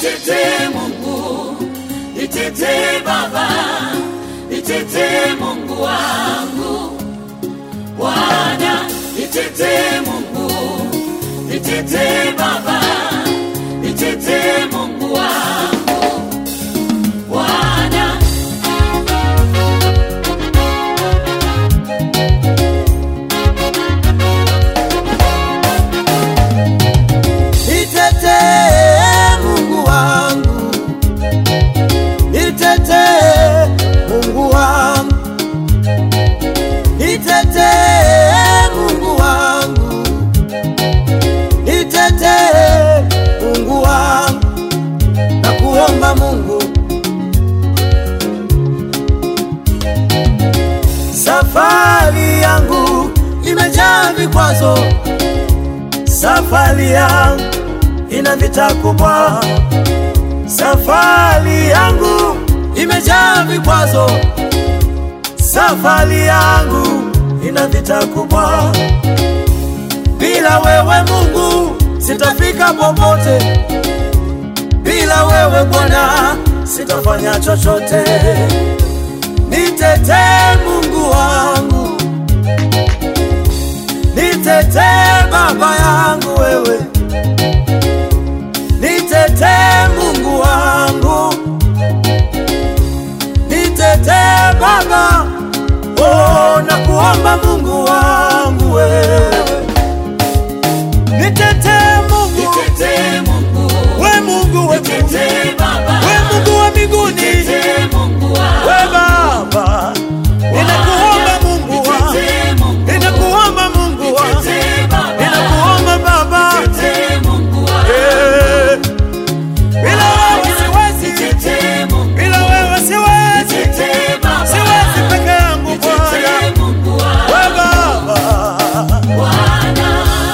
Nitetee Mungu, nitetee Baba, nitetee Mungu wangu. Bwana, nitetee Mungu, nitetee Baba, nitetee Mungu wangu. Bwana, Nitetee Mungu wangu, nitetee Mungu wangu, nitetee Mungu wangu, nitetee Mungu wangu, na kuomba Mungu, safari yangu imejaa vikwazo, safari yangu ina vita kubwa. Safari yangu imejaa vikwazo, safari yangu ina vita kubwa. Bila wewe Mungu sitafika popote, bila wewe Bwana sitafanya chochote. Nitetee Mungu wangu, nitetee Baba yangu wewe nitetee Mungu wangu, nitetee Baba, oh, na kuomba Mungu wangu wewe, nitetee Mungu, nitetee Mungu, we Mungu we Mungu, nitetee Baba, we Mungu wa mbinguni, nitetee Mungu we wangu. Baba, ninakuomba Mungu wangu, Nitetee Mungu, ninakuomba Mungu wangu, nitetee Baba, ninakuomba Baba, nitetee Mungu wangu. eh, bila wewe siwezi, Nitetee Mungu, bila wewe siwezi. nitetee Baba, siwezi peke yangu Bwana, nitetee Mungu wangu. we Baba. Bwana,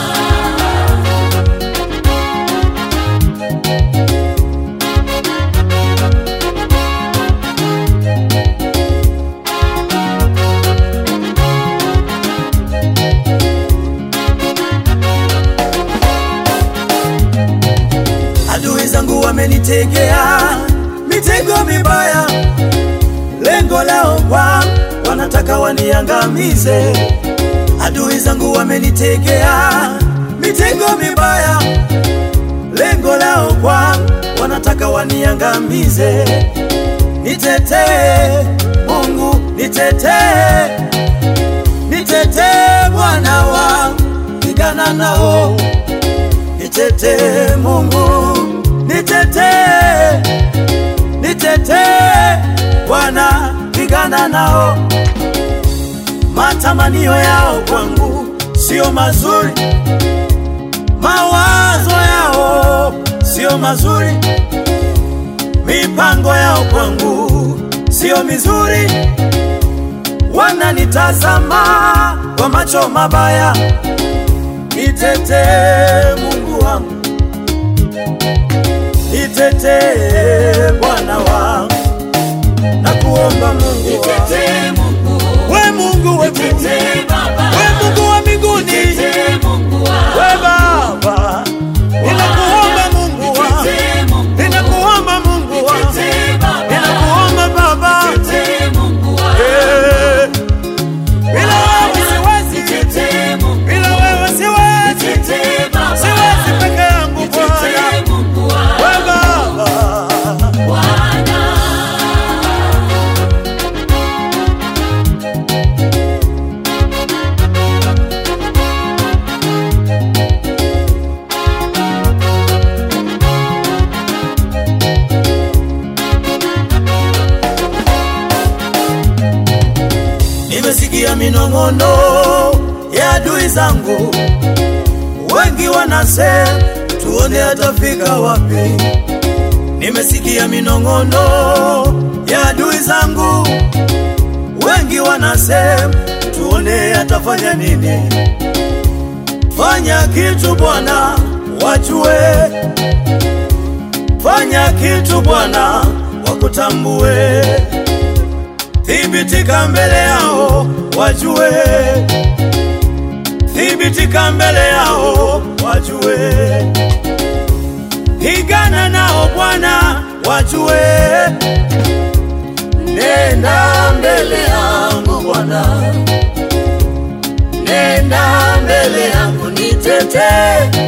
Adui zangu wamenitegea mitego mibaya, lengo lao kwa wanataka waniangamize. Adui zangu wamenitegea mitego mibaya, lengo lao kwa wanataka waniangamize. Nitetee Mungu, nitetee, nitetee Bwana wangu, pigana nao nitetee Mungu, nitetee, nitetee Bwana, pigana nao. Matamanio yao kwangu sio mazuri, mawazo yao sio mazuri, mipango yao kwangu sio mizuri, wananitazama kwa macho mabaya. Nitetee Mungu wangu, nitetee Bwana wangu, na kuomba Mungu wangu, nitetee Mungu, we Mungu we Mungu, nitetee Baba, we Mungu wa mbinguni, nitetee Mungu we wangu. Baba, ninakuomba Mungu wangu, Nitetee Mungu, ninakuomba Mungu wangu, nitetee Baba, ninakuomba Baba, nitetee Mungu wangu. eh, bila wewe siwezi, Nitetee Mungu, bila wewe siwezi, nitetee Baba, siwezi peke yangu Bwana, nitetee Mungu we wangu. Baba. Bwana, Nimesikia minong'ono ya adui zangu, wengi wanasema tuone atafika wapi. Nimesikia minong'ono ya adui zangu, wengi wanasema tuone atafanya nini. Fanya kitu Bwana, wajue. Fanya kitu Bwana, wakutambue thibitika mbele yao wajue, thibitika mbele yao wajue, pigana nao Bwana wajue. Nenda mbele yangu Bwana, nenda mbele yangu nitetee